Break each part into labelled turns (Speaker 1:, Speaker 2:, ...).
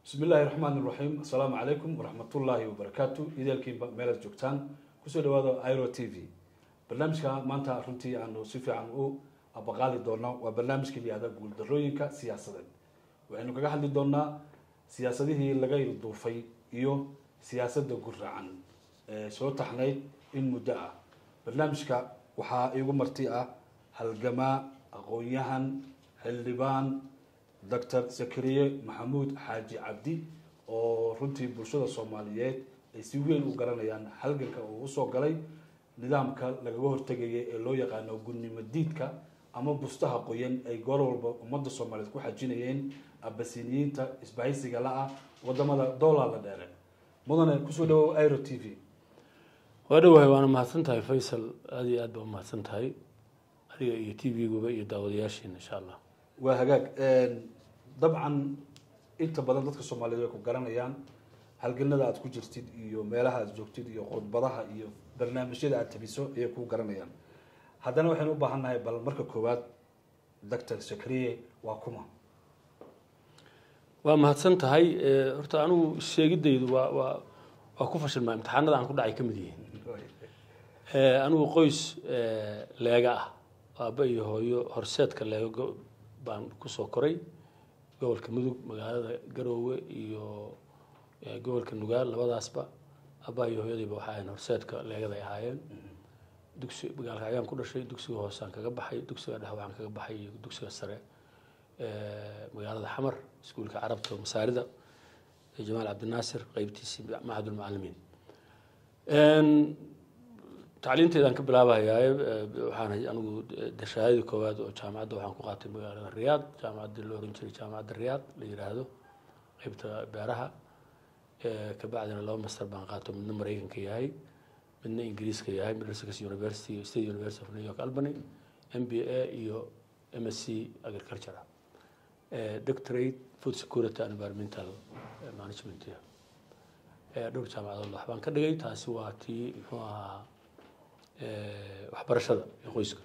Speaker 1: bismi illaahi raxmaan iraxiim assalaamu calaykum waraxmatullaahi wabarakaatu ideelkiinba meelaad joogtaan kusoo dhawaada iro t v barnaamijka maanta runtii aanu si fiican u abaqaali doono waa barnaamijka layihahda guuldarooyinka siyaasadeed waxaynu kaga hadli doonaa siyaasadihii laga ilduufay iyo siyaasadda gurracan ee soo taxnayd in muddo ah barnaamijka waxaa iigu marti ah halgamaa aqoon-yahan xildhibaan doctor zakariye maxamuud xaaji cabdi oo runtii bulshada soomaaliyeed ay si weyn u garanayaan halganka uu usoo galay nidaamka lagaga hortegaya ee loo yaqaano gunnimo diidka ama bustaha qoyan ay goor walba ummadda soomaaliyeed ku xajinayeen abasiniyiinta isbahaysiga la-ah wadamada doolaa la dheere mudane kusoo dhawow iro t v
Speaker 2: waa dhawahay waana mahadsan tahay faysal aada iyo aad baa umahadsan tahay adiga iyo t v-guba iyo daawadayaashiina insha allah
Speaker 1: waa hagaag dabcan inta badan dadka soomaaliyeed way ku garanayaan halganada aad ku jirtid iyo meelaha aad joogtid iyo khudbadaha iyo barnaamijyada aad tabiso ayay ku garanayaan haddana waxaynu u baahan nahay bal marka koowaad doctor zakariye waa kuma
Speaker 2: waa mahadsan tahay horta anigu sheegidaydu waa waa waa ku fashilmaa imtixaanada aan ku dhacay ka mid yihiin anigu qoys leega ah aaba iyo hooyo horseedka leega baan kusoo koray gobolka mudug magaalada garoowe iyo gobolka nugaal labadaasba aabaa iyo hooyadiiba waxa ahayn horseedka leegaday ahaayeen dugsi magaalka ayaan ku dhashay dugsiga hoosaan kaga baxay dugsiga dhex waxaan kaga baxay iyo dugsiga sare magaalada xamar iskuulka carabta masaarida jamaal cabdinaasir qeybtiisii macadulmucalimiin tacliinteedaan ka bilaabahayaa waxaan anigu dashaadadii koowaad oo jaamacadda waxaan ku qaatay magaalada riyaad jaamacadda la oran jiray jaamacadda riyaad la yiraahdo qeybta beeraha kabacdina laba master baan qaato midna maraykanka yahay midna ingiriiska yahay middlesex university iyo state university of new york albany m b a iyo m s c agriculture doctorate food security and environmental management dhowr jaamacadood waxbaan ka dhigay taasi waa tii muxuu ahaa waxbarashada ee qoyska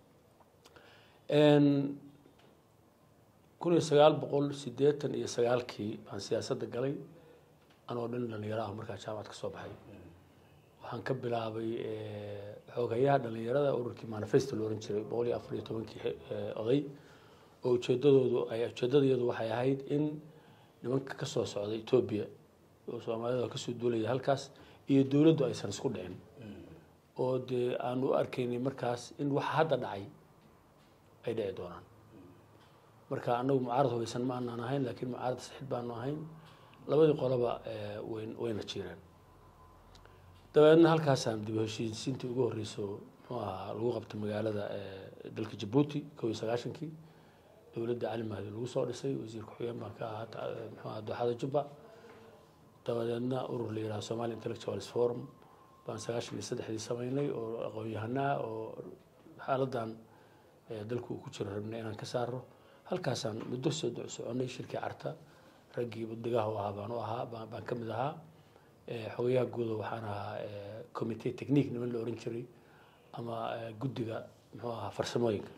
Speaker 2: kun iyo sagaal boqol sideetan iyo sagaalkii baan siyaasadda galay anoo dhan dhalinyaro ah markaa jaamacad ka soo baxay waxaan ka bilaabay xoogayaha dhalinyarada ururkii manifesto la oran jiray boqol iyo afar iyo tobankii oday oo ujeedadoodu ay ujeedadayadu waxay ahayd in nimanka kasoo socda etoobiya oo soomaalida kasoo duulaya halkaas iyo dowladdu aysan isku dhicin oo dee aan u arkaynay markaas in waxa hadda dhacay ay dhici doonaan marka anagu mucaarad hubaysan ma aanaan ahayn laakiin mucaarad saxid baanu ahayn labadii qoloba wayn wayna jireen dabeedna halkaasaan dib heshiisiintii ugu horreyso muxuu ahaa lagu qabtay magaalada dalka jabuuti kow iyo sagaashankii dowladda cali mahdi lagu soo dhisay wasiir ku-xigeen baan ka ahaa muxuu ahaa dooxada jubba dabadeedna urur la yidhaha somali intellectuals forum baan sagaashan iyo saddexdii sameynay oo aqoon-yahanaa oo xaaladan dalku uu ku jiro rabnay inaan ka saaro halkaasaan muddo soo soconay shirkii carta raggii buddigaha u ahaa baan u ahaa baan ka mid ahaa xogayaha guuda waxaan ahaa commitee technique niman la oran jiray ama guddiga muxuu ahaa farsamooyinka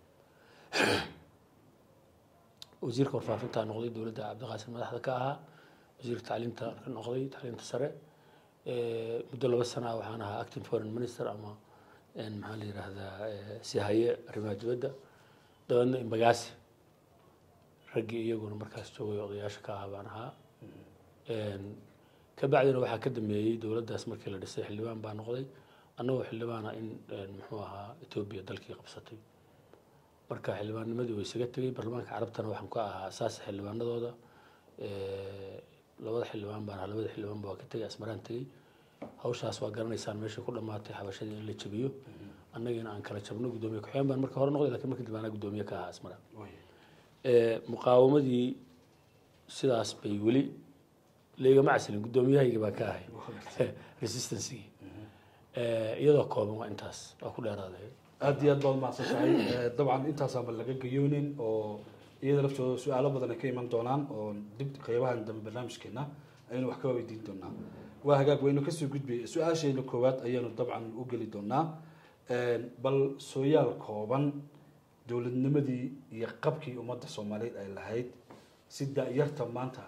Speaker 2: wasiirka warfaafintaa noqday dowladda cabdiqaasim madaxda ka ahaa wasiirka tacliinta ka noqday tacliinta sare muddo laba sanaa waxaan ahaa acting foreign minister ama maxaa la yidhaahdaa sihaye arrimaha dibadda dabeedna imbagaasi raggii iyaguna markaas joogay odayaasha ka ahaa baan ahaa kabacdina waxaa ka dambeeyey dowladdaas markii la dhisay xildhibaan baa noqday annagoo xildhibaana in muxuu ahaa etoobiya dalkii qabsatay marka xildhibaannimadii way isaga tegey baarlamaanka carabtana waxaan ku ahaa asaasa xildhibaanadooda labada xildhibaan baan ahaa labada xildhibaanba waa ka tegey asmaraan tegey hawshaas waa garanaysaan meeshay ku dhamaatay xabashadii in la jabiyo annagiina aan kala jabno guddoomiye ku-xigeen baan marka hore noqday lakin marka dib anaa guddoomiye ka ahaa asmaraan muqaawamadii sidaas bay weli leegama caslin guddoomiyahayga baan ka ahay resistancegii iyadoo kooban waa intaas waa ku dheeraaday
Speaker 1: aada iyo aad baad umahadsan tahay dabcan intaasaanba laga gayoonin oo iyada laftooda su-aalo badan ay ka iman doonaan oo dib qeybahan dambe barnaamijkeena ayaynu wax kaga weydiin doonaa waa hagaag waynu kasoo gudbay su-aasheena koowaad ayaanu dabcan u geli doonaa bal sooyaal kooban dowladnimadii iyo qabkii ummadda soomaaliyeed ay lahayd si da-yarta maanta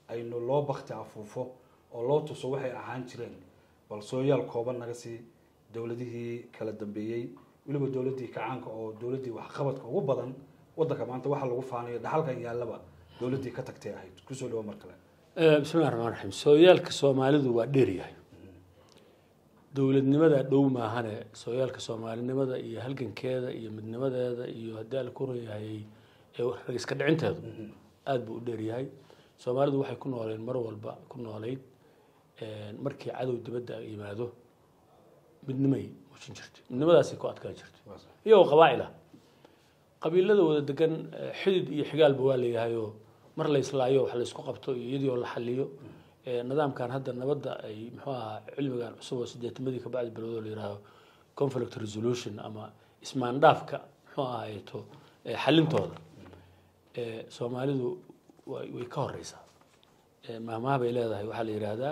Speaker 1: aynu loo bakti afuufo oo loo tuso waxay ahaan jireen bal sooyaal kooban naga sii dowladihii kala dambeeyey weliba dowladdii kacaanka oo dowladdii waxqabadka ugu badan waddanka maanta waxa lagu faanayo dhaxalkan yaallaba dowladdii ka tagtay ahayd kusoo dhawo mar kale
Speaker 2: bismillahi raxmaan raxiim sooyaalka soomaalidu waa dheeryahay dowladnimada dhow maahane sooyaalka soomaalinimada iyo halgankeeda iyo midnimadeeda iyo haddii ala kureeyahay rag iska dhicinteedu aada buu u dheeryahay soomaalidu waxay ku nooleen mar walba ku nooleyd markii cadow dibadda yimaado midnimay muujin jirtay midnimadaasay ku adkaan jirtay iyagoo qabaa'il ah qabiilada wada degan xidid iyo xigaalba waa leeyahayoo mar la islaayo wax la isku qabto iyo iyadii oo la xaliyo nidaamkan hadda nabadda ay muxuu ahaa cilmigan cusub oo sideetamadii ka bacdi bilowdo la yihahdo conflict resolution ama ismaandhaafka muxuu ahaayeto xalintooda soomaalidu way way ka horeysaa maahmaha bay leedahay waxaa la yidhaahdaa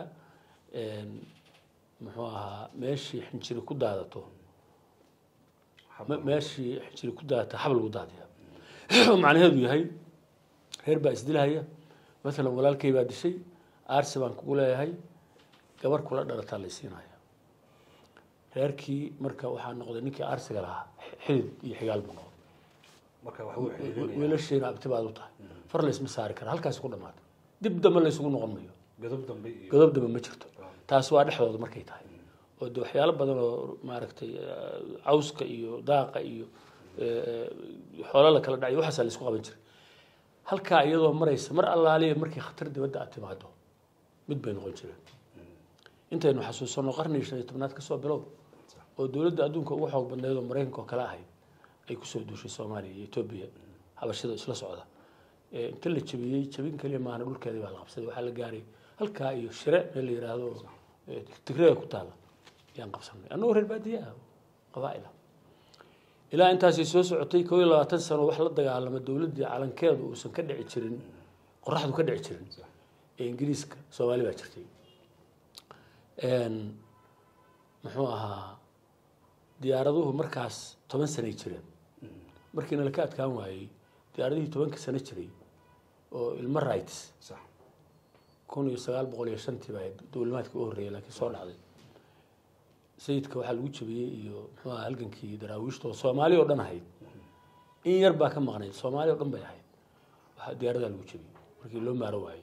Speaker 2: muxuu ahaa meeshii xinjiri ku daadato meeshii xinjiri ku daadata xab lagu daadiya macnaheedu yahay reer baa isdilhaya maalan walaalkay baa dishay aarsi baan kugu leeyahay gabar kula dhalataa la siinaya reerkii marka waxaa noqday ninkii aarsiga lahaa xidid iyo xigaal buu noqday
Speaker 1: marka wax uu xiriirinaya
Speaker 2: wiilashiina abti baad u tahay far laysma saari kara halkaasi ku dhamaata dib dambe laysugu noqon mayo
Speaker 1: godob dambe iyo
Speaker 2: godob dambe ma jirto taas waa dhexdooda markay tahay oo de waxyaalo badan oo maaragtay cawska iyo daaqa iyo xoolo la kala dhacayo waxaasaa laisku qaban jiray halkaa iyadoo maraysa mar allaaliya markii khatar dibadda aad timaado mid bay noqon jireen intaynu xasuusanno qarnigii shan iyo tobnaad kasoo bilow oo dowladda adduunka ugu xoog badneed oo maraykanka oo kale ahayd ay kusoo duushay soomaaliya iyo etoobiya habashada isla socda inta la jabiyey jabin keliya maahna dhulkeedii baa la qabsaday waxaa la gaaray halkaa iyo shire meel la yidhaahdo tigreega ku taala ayaan qabsanay annagoo reer baadiye ah qabaa'ila ilaa intaasay soo socotay koo iyo labaatan sano wax la dagaalama dowladdii calankeedu uusan ka dhici jirin qoraxdu ka dhici jirin ee ingiriiska soomaali baa jirtay muxuu ahaa diyaaraduhu markaas toban sanay jireen markiina laka adkaan waayey diyaaradihii tobanka sano jiray oo ilmo rights
Speaker 1: sax
Speaker 2: kun iyo sagaal boqol iyo shantii baa dowlimaadkii u horreeyay laakiin soo dhacday sayidka waxaa lagu jabiyey iyo muxuu ahaa halgankii daraawiishta oo soomaali oo dhan ahayd in yar baa ka maqnayd soomaali oo dhan bay ahayd waxaa diyaaradaa lagu jabiyey markii loo maaro waayey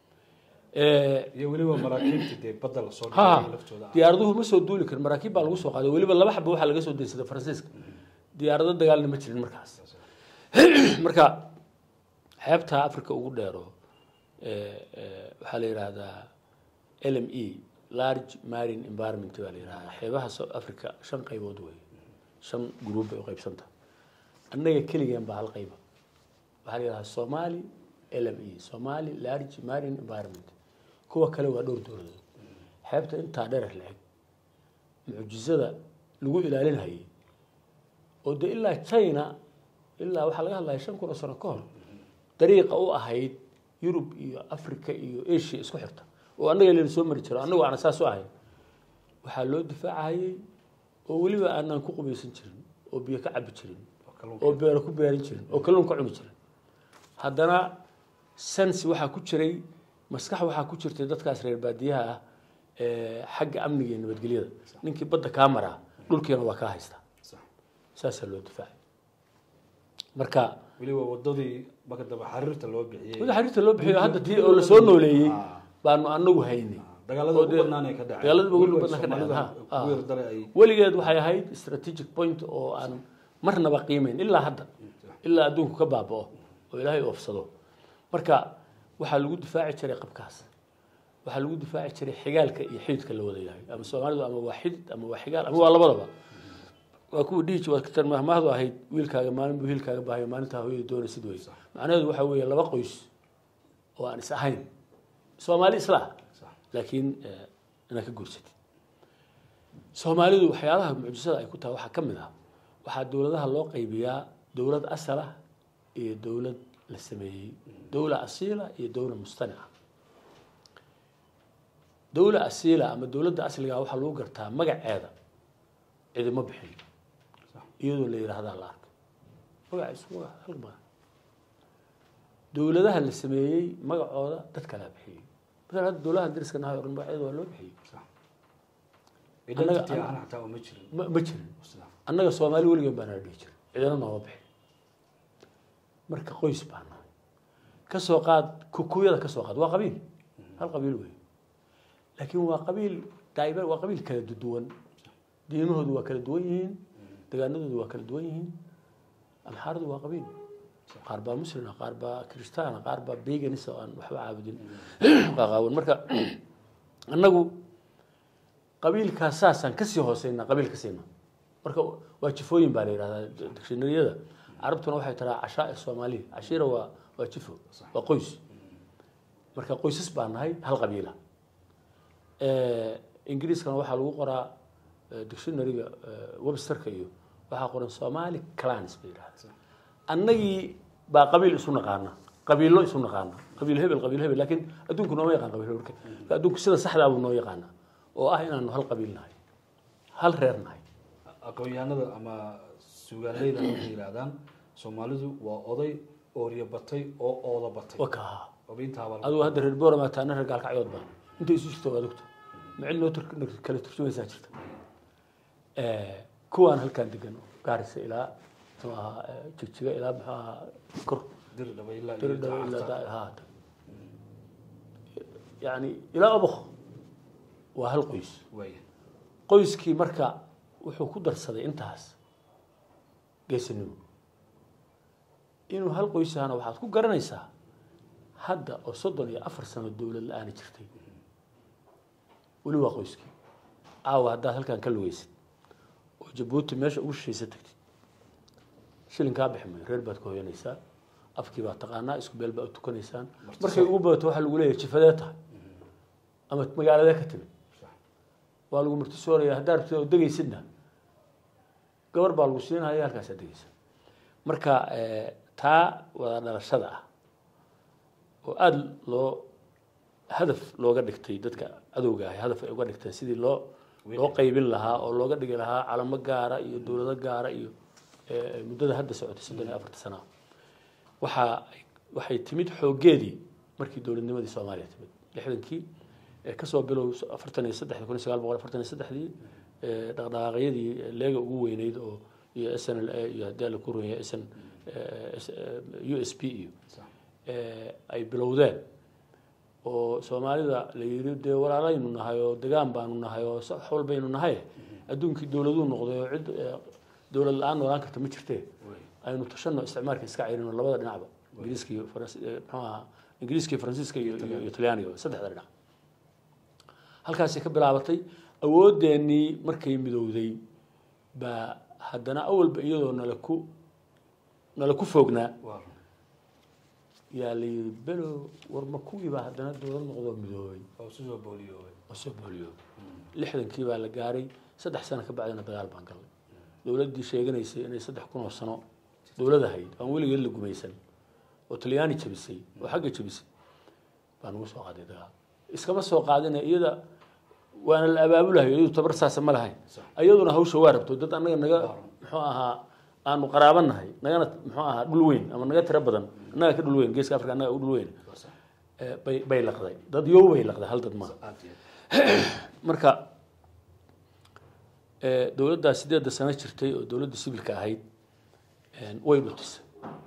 Speaker 1: iyo weliba maraakiibta dee badda lasoo
Speaker 2: ha
Speaker 1: dhigay laftooda ah.
Speaker 2: diyaaraduhu ma soo duuli karin maraakiib baa lagu soo qaaday weliba laba xaba waxaa laga soo daysaday faransiiska diyaarado dagaalna ma jirin markaas marka xeebta africa ugu dheero waxaa la yidhaahdaa l m e large marine environment baa la yidhahdaa xeebaha south africa shan qaybood wey shan gruub bay u qaybsanta annaga keligeen baa hal qayba waxaa la yidhahdaa somali l m e somali large marine environment kuwa kale waa dhowr dowladood xeebta intaa dherer la-eg mucjizada lagu ilaalinayay oo de ilaa china ilaa waxaa laga hadlaya shan kun oo sano ka hor dariiqa u ahayd yurub iyo africa iyo asia isku xirta oo annaga layna soo mari jiro annagu aana saas u ahayn waxaa loo difaacayay oo weliba aanaan ku qubaysan jirin oo biyo ka cabi jirin
Speaker 1: oo kalluunka.
Speaker 2: oo beero ku beeran jirin oo kalluun ka cuni jirin haddana sensi waxaa ku jiray maskax waxaa ku jirtay dadkaas reer baadiyaha ah ee xagga amniga iyo nabadgelyada ninkii badda kaa maraa dhulkiina waa kaa haystaa
Speaker 1: Sax.
Speaker 2: saasaa loo difaacay marka
Speaker 1: weliba wadadii marka dambe xariirta loo bixiyey
Speaker 2: wada xariirta loo bixiyo hadda tii oo lasoo nooleeyey
Speaker 1: Ah.
Speaker 2: baanu anagu haynay
Speaker 1: dagaalada
Speaker 2: oo
Speaker 1: ugu
Speaker 2: dee-
Speaker 1: badnaan ay ka dhaceen
Speaker 2: dagaalada ugu
Speaker 1: Weliba
Speaker 2: badnaan ka dhaceen,
Speaker 1: Soomaalida
Speaker 2: ha, ha.
Speaker 1: ugu yardare ay
Speaker 2: weligeed waxay ahayd strategic point oo aan marnaba qiimeyn ilaa hadda ilaa adduunku ka baaba'o oo ilaahay oofsado marka waxaa lagu difaaci jiray qabkaas waxaa lagu difaaci jiray xigaalka iyo xididka la wada yahay ama soomaalidu ama waa xidid ama waa xigaal ama waa labadaba waa kuwa dhihi waa tan mahmahdu ahayd wiilkaaga maalin buu wiilkaaga baahayo maalintaa hooyada doonaysid wey macnaheedu waxaa weeye laba qoys oo aan is ahayn soomaali isla
Speaker 1: Sax.
Speaker 2: laakiin eh, inaad ka guursatid soomaalidu waxyaalaha mucjisada ay ku tahay waxaa ka mid ah waxaa dowladaha loo qaybiyaa dowlad asal ah iyo dowlad la sameeyey dowla asiila iyo dowla mustanica dowla asiila ama dowladda asliga waxaa lagu gartaa magaceeda cidimo bixin iyadoo la yidhaahdaa la arko magaciisu waa hal magac dowladaha la sameeyey magacooda dad kalaa bixiyey masalan hadda dowladaha dariska nahay o dhan magacyada waa loo bixiyey
Speaker 1: sax identity ahaan xataa uma jirin
Speaker 2: ma ma jirin
Speaker 1: Sax.
Speaker 2: annaga soomaali weligeen baa nala dhihi jiray cidina nooma bixin marka qoys baa nahay ka soo qaad kukuyada ka soo qaad waa qabiil hal qabiil wey laakiin waa qabiil daa'iba waa qabiil kala duwan diimahoodu waa kala duwan yihiin degaanadoodu waa kala duwan yihiin amxaaradu waa qabiil qaar baa muslima qaar baa kristaana qaar baa beganis oo aan waxba caabudin qaqaawan marka annagu qabiilkaas saasaan kasii hooseynaa qabiil ka siina marka waa jifooyin baa la yidhahdaa dictionaryada carabtuna waxay tiraa cashaa soomaaliya cashiira waa waa jifo waa qoys marka qoysas baa nahay hal qabiila ingiriiskana waxaa lagu qoraa eh, dictionaryga eh, websterka iyo waxaa qoran somali clans bay yidhahdaa annagii baa qabiil isu naqaana qabiilo isu naqaana qabiil hebel qabiil hebel laakiin adduunku nooma yaqaan qabiil hebelka adduunku sida saxdaa buu noo yaqaana oo ah inaanu hal qabiil nahay hal reer nahay
Speaker 1: aqoon-yahanada ama suugaaleyda waxay yidhaahdaan soomaalidu waa oday oorya batay oo ooda batay
Speaker 2: waa ka ahaa
Speaker 1: obiintaaba
Speaker 2: adigu hadda reer boorama taana reer gaalkacyood baa intay isu jirto waad ogta macil noo tur- kala turjumaysaa jirta kuwaan halkaan degan gaarisa ilaa muxuu ahaa eh, jigjiga ilaa muxuu ahaa kor
Speaker 1: dir dhaba ilaa iyo
Speaker 2: diridhaw ilaa
Speaker 1: Jakarta.
Speaker 2: daa- haata yani ilaa obok waa hal qoys
Speaker 1: waaya
Speaker 2: qoyskii marka wuxuu ku darsaday intaas geesinimo inuu hal qoys ahana waxaad ku garanaysaa hadda oo soddon iyo afar sano dowlad la-aana jirtay weli waa qoyskii caawa haddaad halkan ka lugeysid oo jabuuti meesha ugu shishaysa tagtid shilin kaa bixi mayo reer baad ka hoyanaysaa afkii baad taqaanaa isku beel baa u tukanaysaan markay ugu badato waxaa lagu leeyahay jifadee tahay ama magaaladee ka timid
Speaker 1: sax
Speaker 2: waa lagu martisooraya haddaa rabtid oo degaysidna gabar baa lagu siinaya halkaasaa degaysa marka eh, taa wada dhalashada ah oo aada loo hadaf looga dhigtay dadka cadowga ahi hadaf ay uga dhigteen sidii loo loo qaybin lahaa oo looga dhigi lahaa calamo gaara iyo dowlado gaara iyo eh, muddada hadda socotay soddon iyo afarta sana waxaa waxay timid xooggeedii markii dowladnimadii soomaaliya timid lixdankii ee kasoo bilow afartan iyo saddexdii kun iyo sagaal boqol afartan iyo saddexdii ee dhaqdhaqaaqyadii leega ugu weyneyd oo iyo s n l a iyo haddii alla ku runya s n u s p iyo
Speaker 1: sax
Speaker 2: ee ay bilowdeen oo soomaalida la yidhi dee walaalaynu nahay oo degaan baanu nahay oo sax walbaynu nahay adduunkii dowladuu noqday oo cid ee, dowlad la-aan noolaan karta ma jirtee
Speaker 1: waaya
Speaker 2: aynu tashano isticmaalka iska cayrino labada dhinacba ingiriiska iyo faransi eh, muxuu ahaa ingiriiska iyo faransiiska iyo iyo iyo talyaaniga saddexda dhinac halkaasi ka bilaabatay awooddeenii markay midowday baa haddana awalba iyadoo nala ku nala ku foognaa
Speaker 1: waa run
Speaker 2: yaa la yidhi belo war ma kuwiibaa haddana dowlad noqdoo midoobay
Speaker 1: oo isu soo booliyoobay
Speaker 2: oo soo booliyoobay lixdankii baa la gaaray saddex sano ka bacdina dagaal baan galnay dowladdii sheeganaysay inay saddex kun oo sano dowlad ahayd aan weligeed la gumaysan oo talyaani jabisay oo xagga jabisay baa nagu soo qaaday dagaal iskama soo qaadina iyada waana la abaabulahay iyadu tabar saasa ma lahayn
Speaker 1: Sax.
Speaker 2: iyaduna hawsha waa rabto dad annaga naga muxuu ahaa aanu qaraabanahay nagana muxuu ahaa dhul weyn ama naga tiro badan annaga ka dhul weyn geeska afrika annaga u dhul weyn
Speaker 1: waa sax
Speaker 2: Eh, bay bay laqday dad yow bay laqday hal dad maaha
Speaker 1: aad iyo aad
Speaker 2: marka eh, dowladdaa sideedda sano jirtay oo dowladda sibilka ahayd eh, way dhutisay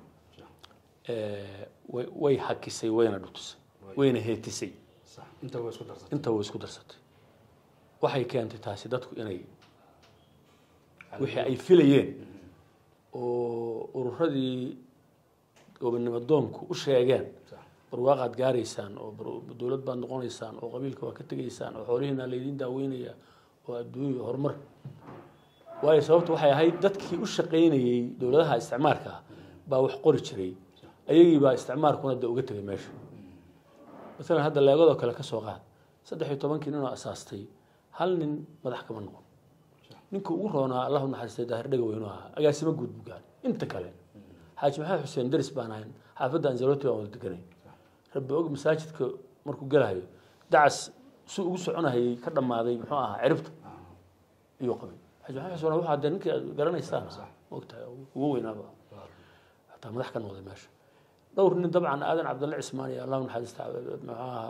Speaker 2: Eh, way way hakisay wayna dhutisay wayna heetisay
Speaker 1: sax inta waa isku darsatay
Speaker 2: inta way isku darsatay waxay keentay taasi dadku inay wixii ay filayeen oo ururadii gobonnimo doonku u sheegeen
Speaker 1: sax
Speaker 2: barwaaqaad gaaraysaan oo bar- dowlad baad noqonaysaan oo qabiilka waa ka tegaysaan oo xoolihiina laydin daaweynaya oo adduunya horumar waayo sababta waxay ahayd dadkii u shaqaynayey dowladaha isticmaarka ah baa wax qori jiray ayagii baa isticmaarkuna de uga tegay meesha masalan hadda leegadoo kale ka soo qaad saddex iyo tobankii ninoo asaastay hal nin madax kama noqon ninka ugu roonaa allahu naxariistay daahir dhaga weynu ahaa agaasimo guud buu gaaray inta kale xaaji maxamed xuseen daris baan ahayn xaafadda anzaloti baan wada deganay rabbi og masaajidka markuu gelahayo dacas su ugu soconahayay ka dhammaaday muxuu ahaa ciribta iyuu qabay xaaji maxamed xuseen waxaa dee ninkii aad garanaysaan
Speaker 1: Sax.
Speaker 2: mogtahay ugu weynaaba
Speaker 1: waa run
Speaker 2: hataa madax ka noqday meesha dhowr nin dabcan aadan cabdulle cismaan iyo allah naxariista muxuu ahaa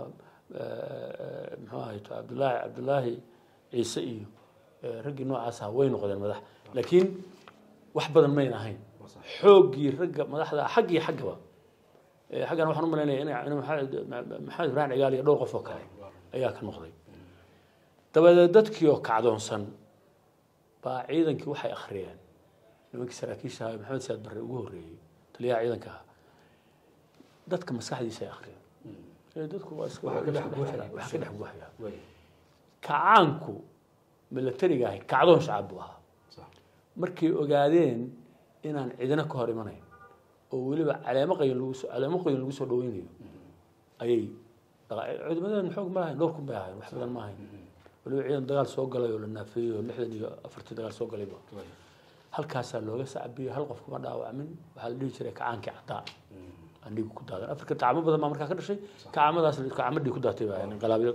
Speaker 2: muxuu ahayto cabdullaahi cabdullaahi ciise iyo raggii noocaas aha way noqdeen madax laakiin wax badan mayn ahayn xooggii ragga madaxda xaggii xaggaba xaggana waxaan u malaynaya in maxamed ibrahim cigaal iyo dhowr qof oo kale ayaa ka noqday dabadeed dadkii oo kacdoonsan baa ciidankii waxay akhriyeen nimankii saraakiisha ahaa maxamed siyaad barre ugu horreeyey taliyaha ciidanka ahaa dadka maskaxdiisa ay akhriyeen dadku waa iska wax ka dhex guuxaya kacaanku milatariga ahay kacdoon shacab buu ahaa markay ogaadeen inaan cidina ka hor imanayn oo weliba caleemo qayan lagu soo caleemo qoyan lagu soo dhaweynayo ayay ciidamadan xoog ma lahayn dhowr kun bay ahayn wax badan ma ahayn weliba ciidan dagaal soo galay oo la naafeeyey oo lixdan iyo afartii dagaal soo galayba halkaasaa looga sacbiyey hal qof kuma dhaawacmin waxaa la dhihi jiray kacaankii caddaa andhigu ku daadan afrika kacamo badan baa markaa ka dhashay kacamadaas kacamadii ku daatay baa inqilaabyo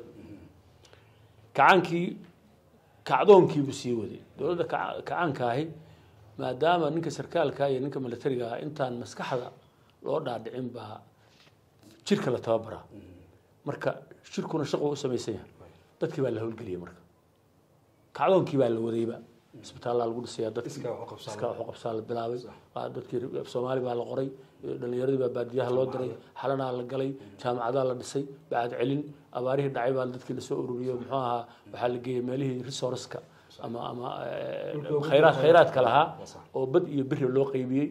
Speaker 2: kacaankii kacdoonkiibuu sii waday dowladda kacaanka ahi maadaama ninka sarkaalka iyo ninka militariga ah intaan maskaxda loo dhaadhicin baa jirka la tababaraa marka jirkuna shaqo u samaysan yahay dadkii baa la howlgeliyay marka kacdoonkii baa la wadayba isbitaallaa lagu dhisayaa dadkii iska waxu qabsaa la bilaabay dadkii soomaali baa la qoray dhalinyaradii baa baadiyaha loo diray xalanaa la galay jaamacadaa la dhisay bacad celin abaarihii dhacay baa dadkii lasoo ururiyo muxuu ahaa waxaa la geeyey meelihii resourceka ama ama khayraad khayraadka lahaa oo bad iyo beri loo qeybiyey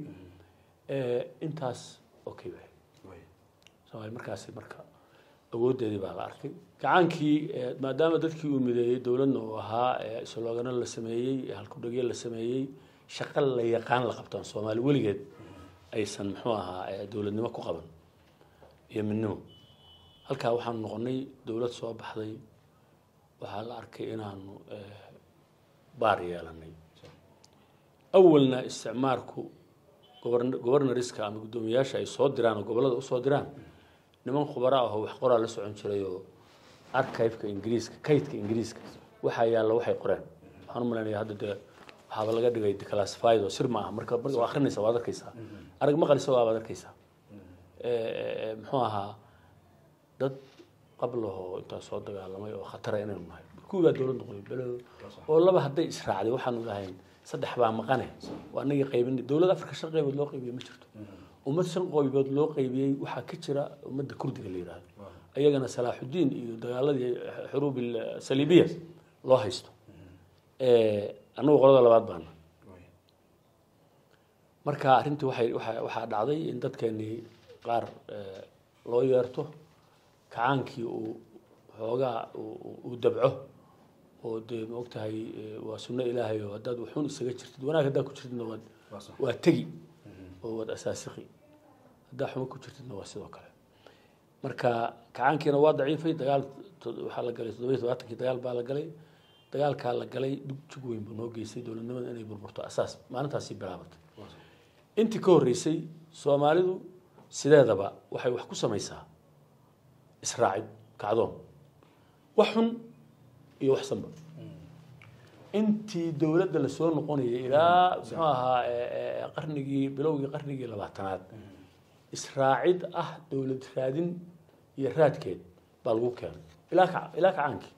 Speaker 2: intaas okay bay soomaali markaasi marka awooddeedii baa la arkay gacaankii maadaama dadkii uu mideeyey dowladna uu ahaa sloogano la sameeyey halkudhegyo la sameeyey shaqo la yaqaan la qabtaan soomaali weligeed aysan muxuu ahaa dowladnimo ku qaban iyo midnimo halkaa waxaanu noqonay dowlad soo baxday waxaa la arkay inaanu baar yeelanay awalna isticmaarku gobornariska ama guddoomiyaasha ay soo diraan oo gobollada usoo diraan niman khubara ahoo wax qoraa la socon jiray oo archiveka ingiriiska kaydka ingiriiska waxaa yaalla waxay qoreen waxaan u malaynaya hadda dee waxaaba laga dhigay declassified oo sir ma aha marka marka waa akrinaysa waad arkaysaa arag maqalisa waabaad arkaysaa muxuu ahaa dad qablahoo intaa soo dagaalamay oo khatara inaynu nahay kuwii baa dowlad noqday belo oo laba hadday israacday waxaanu lahayn saddex baa maqane waa anagii qaybinay dowlad afrika shan qaybood loo qaybiyey ma jirto ummad shan qaybood loo qaybiyey waxaa ka jira ummadda kurdiga la yidhaahdo ayagana salaaxudiin iyo dagaaladii xuruub saliibiya loo haysto annagu qolada labaad baana marka arrintii waxay waa waxaa dhacday in dadkeenii qaar loo yeerto kacaankii uu xoogaa uu dabco oo dee ma og tahay waa sunno ilaahay oo haddaad wuxuun isaga jirtid wanaag haddaad ku jirtidna waad waa tegi oo waad asaasiqi haddaa xumo ku jirtidna waa sidoo kale marka kacaankiina waa daciifay dagaal waxaa la galay toddoba iyo todobaatankii dagaal baa la galay dagaalkaa la galay dhug jug weyn buu noo geystay dowladnimada inay burburto asaas maalintaasii bilaabatay intii ka horreysay soomaalidu sideedaba waxay wax ku samaysaa israacid kacdoon wax xun iyo wax sanba intii dowladda lasoo noqonayay ilaa muxuu ahaa qarnigii bilowgii qarnigii labaatanaad israacid ah dowlad raadin iyo raadkeed baa lagu keenay ilaa ka ilaa kacaankii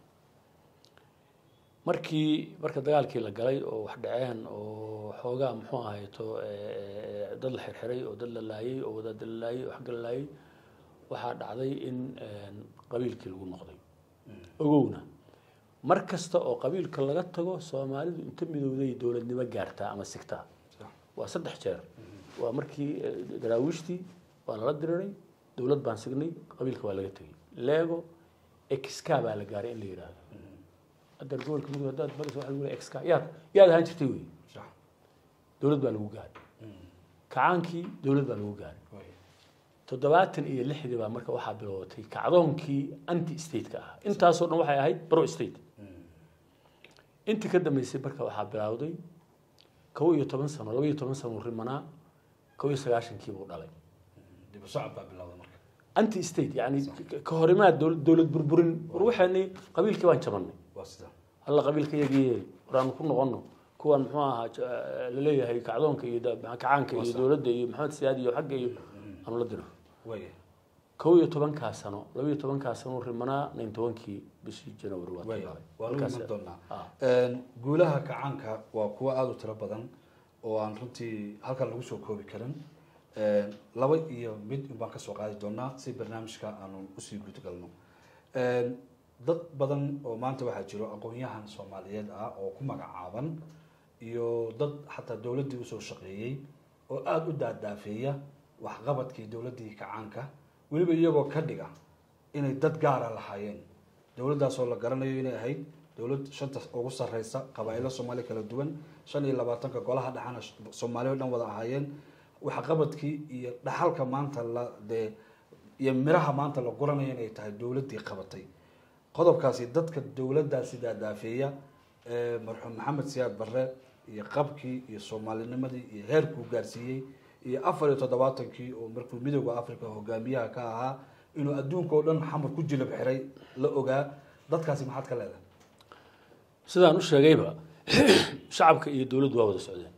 Speaker 2: markii marka dagaalkii la galay oo wax dhaceen oo xoogaa muxuu ahayto dad la xirxiray oo dad la laayey oo wadaada la laayey oo xagga la laayey waxaa dhacday in qabiilkii lagu noqday ogowna mar kasta oo qabiilka laga tago soomaalidu inta midowday dowladnimo gaartaa ama sigtaa waa saddex jeer waa markii daraawiishtii waa lala diriray dowlad baan signay qabiilka waa laga tegey lego exka baa la gaaray in la yidhaahdo haddeer gobolka mudug haddaad maraysa waxa lagu leeyahay exka yaad yaad ahaan jirtay wey dowlad baa lagu gaaray kacaankii dowlad baa lagu gaaray toddobaatan iyo lixdii baa marka waxaa bilowatay kacdoonkii anti stateka ah intaasoo dhan waxay ahayd bro state intii ka dambeysay marka waxaa bilowday kow iyo toban sano laba iyo toban sano rimanaa kow iyo sagaashankii buu dhalay
Speaker 1: dib u socod baa bilowda marka
Speaker 2: anti state yani ka horimaad dowlad dowlad burburin war waxaani qabiilkii baan jabanay
Speaker 1: waa sida
Speaker 2: alla qabiilka yagiye waraanu ku noqono kuwan muxuu ahaa laleeyahay kacdoonka iyo kacaanka iyo dowladda iyo maxamed siyaad iyo xagga iyo aanu la diro
Speaker 1: waaya
Speaker 2: kow iyo tobankaa sano laba iyo tobankaa sano rimanaa nayn tobankii bishii january waa
Speaker 1: waaya
Speaker 2: bilaabay.
Speaker 1: waanu
Speaker 2: Markaas-
Speaker 1: iman doonaa
Speaker 2: Ah.
Speaker 1: guulaha kacaanka waa kuwo aada u tiro badan oo aan runtii halkan lagu soo koobi karin laba iyo mid baan kasoo qaadi doonaa si barnaamijka aanu usii gudgalno dad badan oo maanta waxaa jiro aqoon-yahan soomaaliyeed ah oo ku magacaaban iyo dad xataa dowladdii usoo shaqeeyey oo aada u daadaafeeya waxqabadkii dowladdii kacaanka weliba iyagoo ka dhiga inay dad gaara lahaayeen dowladdaasoo la garanayo inay ahayd dowlad shanta ugu sarreysa qabaa-ilo soomaaliya kala duwan shan iyo labaatanka golaha dhexana soomaaliya o dhan wada ahaayeen waxqabadkii iyo dhaxalka maanta la dee iyo miraha maanta la guranayo inay tahay dowladdii qabatay qodobkaasi dadka dowladdaasi daadaafeeya ee marxuum maxamed siyaad barre iyo qabkii iyo soomaalinimadii iyo heerkuu gaarsiiyey iyo afar iyo toddobaatankii oo markuu midooda africa hogaamiyaha ka ahaa inuu adduunka oo dhan xamar ku jilab xiray la ogaa dadkaasi maxaad ka leedahay
Speaker 2: sidaan u sheegayba shacabka iyo dowladdu waa wada socdeen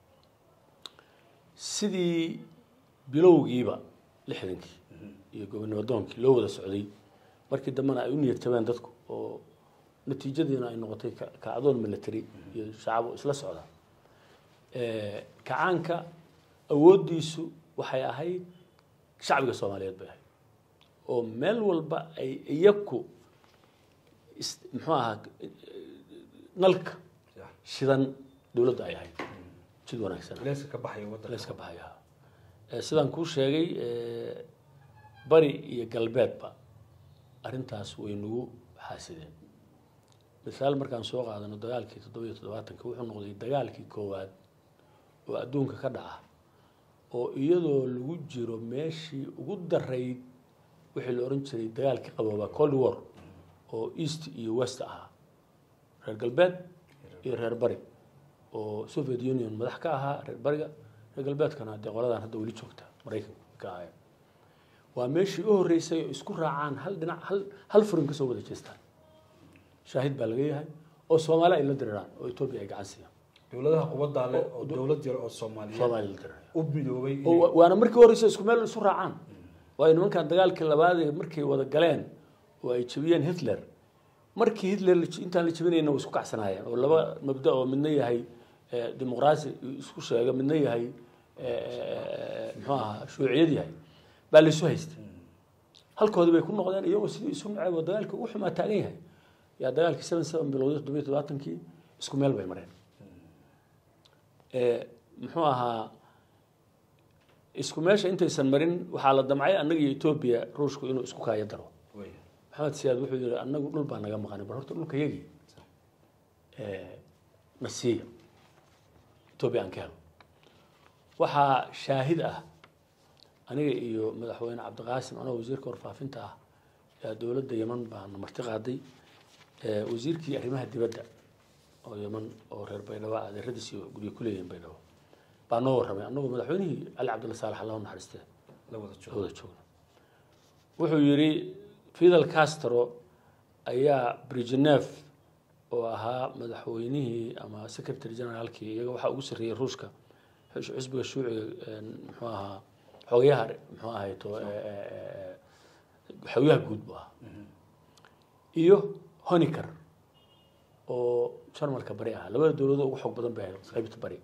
Speaker 2: sidii bilowgiiba lixdankii iyo gobonimo doonkii loo wada socday markii dambena ay u niyad jabeen dadku oo natiijadiina ay noqotay ka- kacdoon military iyo shacabo isla socda kacaanka awooddiisu waxay ahayd shacbiga soomaaliyeed bay ahayd oo meel walba ay iyaku is- muxuu ahaa nalka shidan dowladda ay ahayd jid wanaagsan
Speaker 1: leeska ka baxaya waddanka
Speaker 2: leeska baxaya Eh, sidaan kuu sheegay eh, bari iyo galbeedba arrintaas way nagu xaasideen misaal markaan soo qaadano dagaalkii toddoba iyo toddobaatanka wuxuu noqday dagaalkii koowaad oo adduunka ka dhaca oo iyadoo lagu jiro meeshii ugu darayd wixii la ohan jiray dagaalkii qaboobaa cold war oo east iyo west ahaa reer galbeed iyo reer bari oo soviet union madax ka ahaa reer bariga reer galbeedkana dee qoladan hadda weli joogta maraykanka ka ahayn waa meeshii u horreysay oo isku raacaan hal dhinac hal hal furin kasoo wada jeestaan shaahid baa laga yahay oo soomaali ay la diriraan oo etoobiya ay gacan siiyaan
Speaker 1: dowladaha quwaddaa leh oo dowlad yar oo soomaaliyeed
Speaker 2: soomaali la diriraya
Speaker 1: u midoobay
Speaker 2: oo wa- waana markii horeysa isku meel isu raacaan waayo nimankan dagaalkii labaad ee markay wada galeen oo ay jebiyeen hitler markii hitler la j- intaan la jebinayna way isku kacsanaayeen oo laba mabda oo midna yahay eh, dimuqraasi isku sheega midna yahay eh, eh, muxuu ahaa shuuciyad yahay baa la isu haystay halkoodii bay ku noqdeen iyagoo sidii isu nacay oo dagaalkii ugu xumaa taagan yahay yaa dagaalkii seven seven bilowday toddoba iyo todobaatankii isku meel bay mareen Eh, muxuu ahaa isku meesha intaysan marin waxaa la damcay annaga iyo etoobiya ruushku inuu isku kaayo daro
Speaker 1: Wey.
Speaker 2: maxamed siyaad wuxuu yihi annagu dhul baa naga maqanay bal horta dhulka yagii na siiya etoobiya aan ka helo waxaa shaahid ah aniga iyo madaxweyne cabdiqaasim anoo wasiirka warfaafinta ah yaa dowladda yeman baana marti qaaday Eh, wasiirkii arrimaha dibadda oo yeman oo reer baydhabo ah adeeradiis iyo guryo ku leeyihiin baydhabo baa noo warramay annagoo madaxweynihii cali cabdilla saalax allah u naxariistee
Speaker 1: la wada
Speaker 2: la
Speaker 1: joogo
Speaker 2: wada joogno wuxuu yidhi fidel castro ayaa brignev oo ahaa madaxweynihii ama secretary generaalkii iyaga waxaa ugu sarreeyey ruushka xus- xisbiga shuuciga een, muxuu ahaa xogayaha muxuu ahayto eh, eh, eh, xogayaha guud buu ahaa iyo honiker oo jarmalka bari ah labada dowladood ugu xoog badan bay ahayd qaybta bari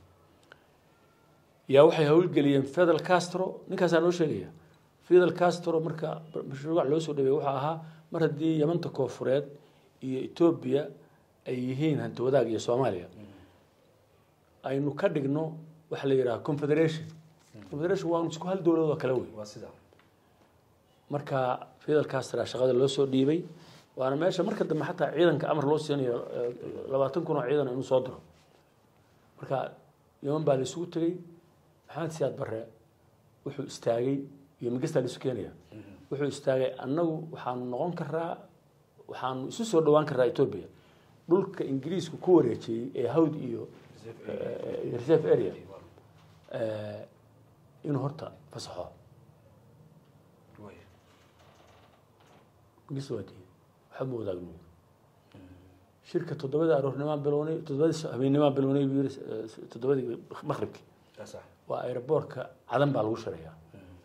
Speaker 2: yaa waxay howlgeliyeen fidel castro ninkaasaa noo sheegaya fidel castro marka mashruuc loo soo dhaweeyey waxaa ahaa mar haddii yamanta koofureed iyo etoobiya ay yihiin hanti wadaag iyo soomaaliya aynu ka dhigno waxa la yidhaha confederation confederation waa isku hal dowladood oo kale wey
Speaker 1: waa sidaa
Speaker 2: marka fidel castro shaqada loo soo dhiibay waana meesha marka dambe xataa ciidanka amar loo siinayo eh, labaatan kun oo ciidan inuu soo diro marka yeman baa la isugu tegey maxamed siyaad barre wuxuu istaagay iyo migastaa la isu keenaya wuxuu istaagay annagu waxaanu noqon karaa waxaanu isu soo dhowaan karaa etoobiya dhulka ingiriisku ku wareejiyey ee hawd iyo eh, iyo reserve area eh, inuu horta fasaxo
Speaker 1: Wey.
Speaker 2: ingiriis waa diiday waxba ma wadaagno shirka toddobada aroornimaan bilownay toddobadii habeenimaan bilownay buu yiri eh, toddobadii maqribkii
Speaker 1: Yaa sax.
Speaker 2: waa aeroboortka cadan baa lagu shirayaa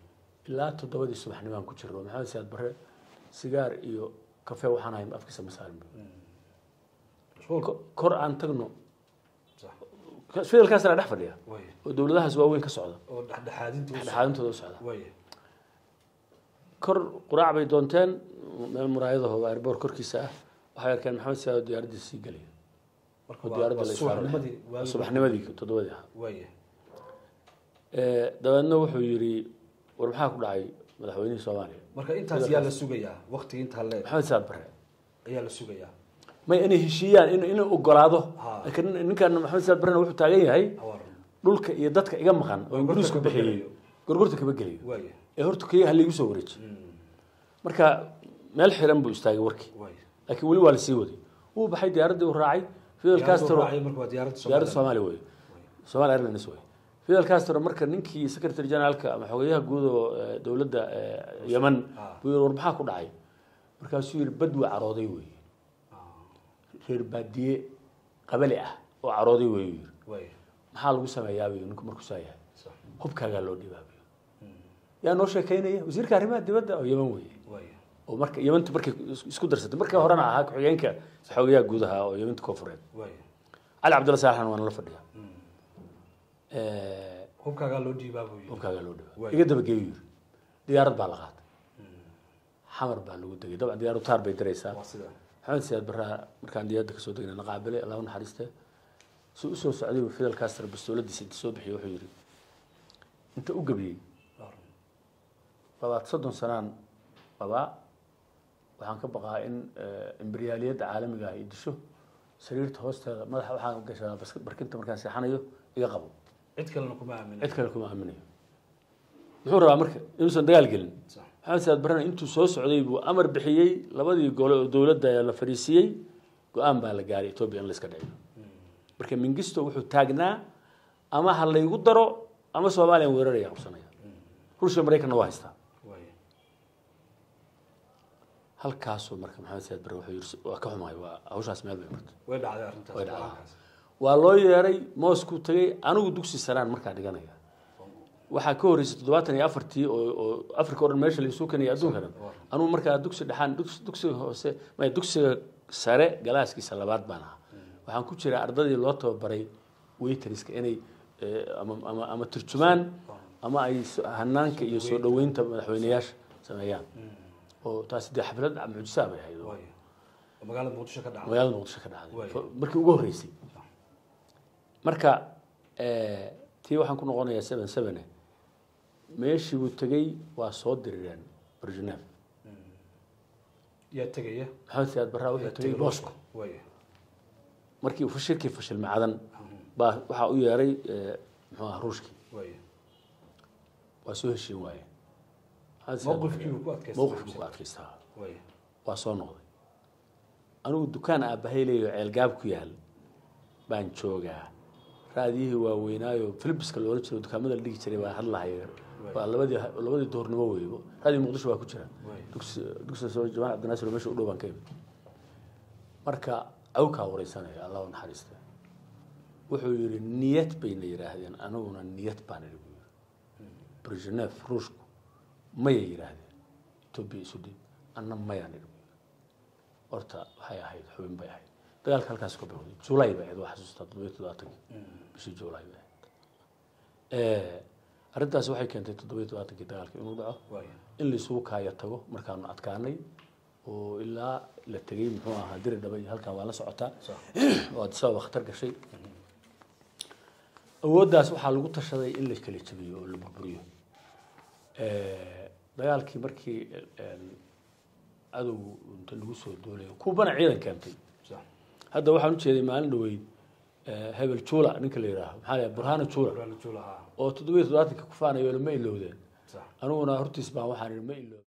Speaker 2: ilaa toddobadii subaxnimaan ku jirno maxamed siyaad barre sigaar iyo kafe waxaan ahay afkiisa ma saarin bu
Speaker 1: mashquul
Speaker 2: Ko- kor aan tagno
Speaker 1: sax
Speaker 2: fidalkaasna dhex fadhiya
Speaker 1: waaya
Speaker 2: oo dowladahaas waaweyn ka socda
Speaker 1: oo dhexdhexaadinta u socda.
Speaker 2: dhexdhexaadintooda u socda
Speaker 1: waaya
Speaker 2: kor quraac bay doonteen meel muraayadaho airboor korkiisa ah waxay arkeen maxamed siyaad oo diyaaraddiisa sii gelaya
Speaker 1: marka
Speaker 2: oo
Speaker 1: waa-
Speaker 2: diyaaradda
Speaker 1: waa
Speaker 2: la isaaray
Speaker 1: subaxnimadii waagi-
Speaker 2: subaxnimadii toddobadii ahaa
Speaker 1: waaya
Speaker 2: Eh, dabeedna wuxuu yidhi war maxaa ku dhacay madaxweynihii soomaaliya
Speaker 1: marka intaas yaa la sugayaa waqtiga intaa le
Speaker 2: maxamed siyaad barre
Speaker 1: ayaa la sugayaa
Speaker 2: may inay heshiiyaan in inuu ogolaado
Speaker 1: Ha.
Speaker 2: laakiin ninkan maxamed siyaad barrena wuxuu taagan yahay
Speaker 1: awaaran
Speaker 2: dhulka iyo dadka iga maqan oo
Speaker 1: Gorgorta
Speaker 2: ingiriisku
Speaker 1: kama
Speaker 2: bixiyey
Speaker 1: gelayo.
Speaker 2: gorgorta kama gelayo
Speaker 1: waaya
Speaker 2: ee horta kaya halaigu soo wareeji marka meel xiran buu istaagay warkii
Speaker 1: waaya
Speaker 2: laakiin weli waa lasii waday wuu baxay diyaaraddii uu raacay fidel castro
Speaker 1: raacay marka waa diyaaradda
Speaker 2: diyaaradda
Speaker 1: Soomaaliya.
Speaker 2: soomaaliya wey somalia airlines wey fidel castro marka ninkii secretary generaalka ama xogeyaha guud oo eh, dowladda eh, yemen
Speaker 1: Ah.
Speaker 2: buu yidhi war maxaa ku dhacay markaasuu yidhi bad waa carooday wey
Speaker 1: Ah,
Speaker 2: reer baadiye qabali ah oo carooday wey yidhi
Speaker 1: waaya
Speaker 2: maxaa lagu sameeyaa buu ninku markuu saa yahay
Speaker 1: sax
Speaker 2: hubkaagaa loo dhibaabiyo yaa noo sheekaynaya wasiirka arrimaha dibadda oo yemen weeye
Speaker 1: waaya
Speaker 2: oo marka yementu markay is- isku darsatay markii horena ahaa ku-xigeenka xogeyaha guud ahaa oo yementa koonfureed
Speaker 1: waaya
Speaker 2: cali cabdulla saalaxan waana la fadhiya Eh,
Speaker 1: hubkaagaa loo dhiibaa buu yidhi
Speaker 2: hubkaagaa loo dhibaa
Speaker 1: Waay.
Speaker 2: iga dabageeyu yiri diyaarad baa la qaatay xamar baa lagu degay dabcan diyaarad taar bay diraysaa
Speaker 1: waa sida
Speaker 2: maxamed siyaad barraa markaan diyaaradda kasoo degnay naqaabilay allah u naxariiste si usoo socday buu fidel castro bastooladiisa inta soo bixiyey wuxuu yidhi inta u gebiyey
Speaker 1: awaaran.
Speaker 2: labaad soddon sanaan qabaa waxaan ka baqaa in eh, imberiyaaliyadda caalamiga ah ay disho sariirta hoosteeda madaxa waxaan gashadaa bas- barkinta markaan seexanayo iga qabo
Speaker 1: cid kalena kuma aamina
Speaker 2: cid kale kuma aaminayo muxuu rabaa marka inuusan dagaal gelin
Speaker 1: sax
Speaker 2: maxamed siyaad barrena intuu soo socday buu amar bixiyey labadii gole oo dowladda la fariisiiyey go-aan baa la gaaray etoobiya in la iska dhiciyo marka mingisto wuxuu taagnaa ama ha laygu daro ama soomaaliya weeraraya qabsanaya ruushia maraykanna waa haystaa
Speaker 1: waaya
Speaker 2: halkaasuu marka maxamed siyaad barre wuxuu yidhi waa ka xumahay waa hawshaas meel bay martay
Speaker 1: way dhacday arrintaas
Speaker 2: Way dhacday.
Speaker 1: go-aankaas.
Speaker 2: waa loo yeeray moosku tagay anigu dugsi saraan markaa dhiganaya waxaa ka horreysay toddobaatan iyo afartii oo oo africa o dhan meesha laisuu kanaya adduunka dhan anugu markaa dugsi dhexaan dugs- dugsiga hoose maya dugsiga sare galaaskiisa labaad baan ahaa waxaan ku jiraa ardadii loo tababaray waitriska inay eh, ama ama ama turjumaan ama ay so- hanaanka iyo soo dhoweynta madaxweyneyaasha sameeyaan oo taasi dee xaflad mucjisaa bay ahayd oo
Speaker 1: waaya oo magaalada muqdisho ka dhacday
Speaker 2: magaalada muqdisho ka dhacday
Speaker 1: Waay.
Speaker 2: Fa- markii ugu horreysay marka eh, tii waxaan ku noqonayaa seven seven meeshii buu tegey waa soo dirireen barjuneef
Speaker 1: yaa tegaya
Speaker 2: maxamed siyaad barraa wuxuu
Speaker 1: yaa
Speaker 2: tegey
Speaker 1: tegay
Speaker 2: moscow
Speaker 1: waaya
Speaker 2: markii uu fashilkii fashil macdan baa waxaa u yeeray eh, muxuu aha ruushkii
Speaker 1: waaya
Speaker 2: waa soo heshiin waayeen Maxamed Siyaad
Speaker 1: mowqifkii
Speaker 2: Barre-
Speaker 1: uu ku adkaystay
Speaker 2: mowqifkii ku adkaystaa
Speaker 1: waaya
Speaker 2: waa soo noqday anigu dukaan aabbahay leeyo ceelgaab ku yaal baan joogaa raadiyihii waaweynaayo philipiska loola jiro dukaamada la dhigi jiray baa hadlahaya waa labadii labadii duhurnimo weybo raadiyo muqdisho waa ku jira
Speaker 1: Waay.
Speaker 2: dugsi dugsiga soo jamaan cabdinaasir oo meesha u dhow baan ka imid marka awkaa wareysanaya allah u naxariista wuxuu yidhi niyad bayna yidhaahdeen aniguna niyad baan idhi buu yidhi brezhnev ruushku mayay yidhaahdeen etoobiya isu dhiib anna mayaan idhi buu yidhi horta waxay ahayd xubin bay ahayd dagaalka halkaas ka bilowday julay bay ahayd waa xasuustaa toddobiyo todobaatankii bishii julay bay ahayd arrintaas waxay keentay toddobiyo todobaatankii dagaalka inuu dhaco
Speaker 1: waaya
Speaker 2: in laisugu kaaya tago markaanu adkaanay oo ilaa la tegey muxuu ahaa diri dhaba iyo halkan waa la socotaa
Speaker 1: sax
Speaker 2: oo addis ababa khatar gashay awooddaas waxaa lagu tashaday in la kala jabiyo oo la burburiyo dagaalkii markii cadow inta lagu soo doolayo kuubana ciidan keentay
Speaker 1: sax
Speaker 2: hadda waxaan ujeeday maalin dhaweyd hebel juula ninka la yidhaaho maxaa la yidhaha burhano juula
Speaker 1: Ibrahim Julaha
Speaker 2: oo toddobiyo toddobaatanka ku faanayo ma ilowdeen
Speaker 1: sax
Speaker 2: aniguna hortiis baan waxaan idhi ma ilowden